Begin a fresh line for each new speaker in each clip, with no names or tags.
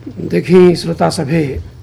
देखी श्रोता सभे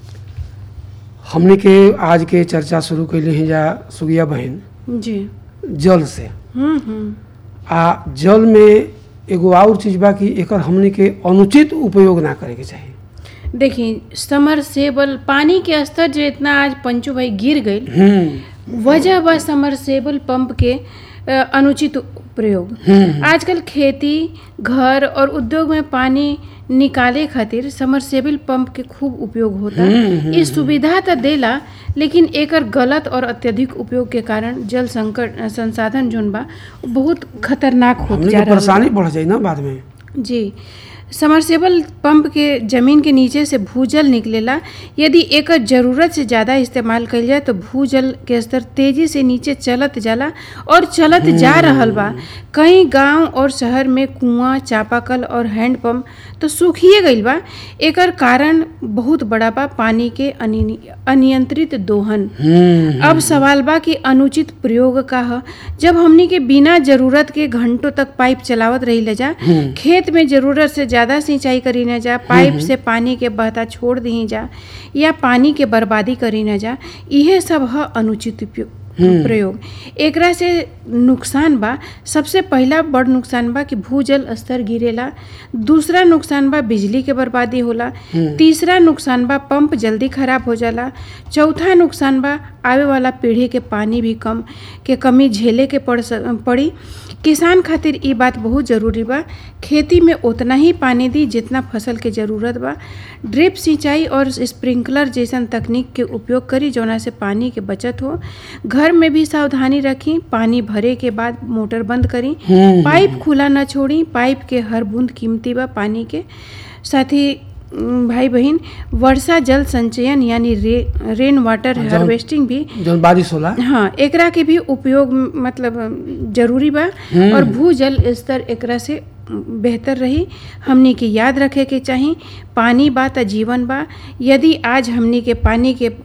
हमने के आज के चर्चा शुरू कैले हैं जा सुगिया बहन
जी
जल से
हम्म हम्म
आ जल में एगो और चीज बा कि एकर हमने के अनुचित उपयोग ना करे के चाही
देखिए समरसेबल पानी के स्तर जो इतना आज पंचू भाई गिर गई
हम्म
वजह बा समरसेबल पंप के अ, अनुचित प्रयोग आजकल खेती घर और उद्योग में पानी निकाले खातिर समरसेबल पंप के खूब उपयोग होता ये सुविधा तो देला लेकिन एकर गलत और अत्यधिक उपयोग के कारण जल संकट संसाधन जोन बा उ बहुत खतरनाक होत
हमने
जा
के
रहल बा।
परेशानी बढ़ जाई ना बाद में
जी समरसेबल पंप के जमीन के नीचे से भूजल निकलेला यदि एकर जरूरत से ज़्यादा इस्तेमाल कइल जाए तो भूजल के स्तर तेजी से नीचे चलत जाला और चलत जा रहल बा कई गांव और शहर में कुआं चापाकल और हैंडपंप तो सूखिए गइल बा एकर कारण बहुत बड़ा बा पानी के अनि- अनियंत्रित दोहन
हम्म
अब सवाल बा कि अनुचित प्रयोग का ह जब हमनी के बिना जरूरत के घंटों तक पाइप चलावत रही जा खेत में जरूरत से ज्यादा सिंचाई करी न जा पाइप से पानी के बहता छोड़ दी जा या पानी के बर्बादी करी न जा इहे सब ह अनुचित उपयोग प्रयोग एकरा से नुकसान बा सबसे पहला बड़ नुकसान बा कि भूजल स्तर गिरेला दूसरा नुकसान बा बिजली के बर्बादी होला तीसरा नुकसान बा पंप जल्दी खराब हो जाला चौथा नुकसान बा आवे वाला पीढ़ी के पानी भी कम के कमी झेले के पड़ स- पड़ी किसान खातिर ई बात बहुत जरूरी बा खेती में उतना ही पानी दी जितना फसल के जरूरत बा ड्रिप सिंचाई और स्प्रिंकलर जैसन तकनीक के उपयोग करी जौना से पानी के बचत हो घर में भी सावधानी रखी पानी भरे के बाद मोटर बंद करी पाइप खुला न छोड़ी पाइप के हर बूंद कीमती बा पानी के साथ ही उम, भाई बहन वर्षा जल संचयन यानी रे, रेन वाटर
जौन-
हार्वेस्टिंग भी
जब बारिश होला
हाँ एकरा के भी उपयोग म, मतलब अम, जरूरी बा और भूजल स्तर एकरा से अम, बेहतर रही हमनी के याद रखे के चाही पानी बा त जीवन बा यदि आज हमनी के पानी के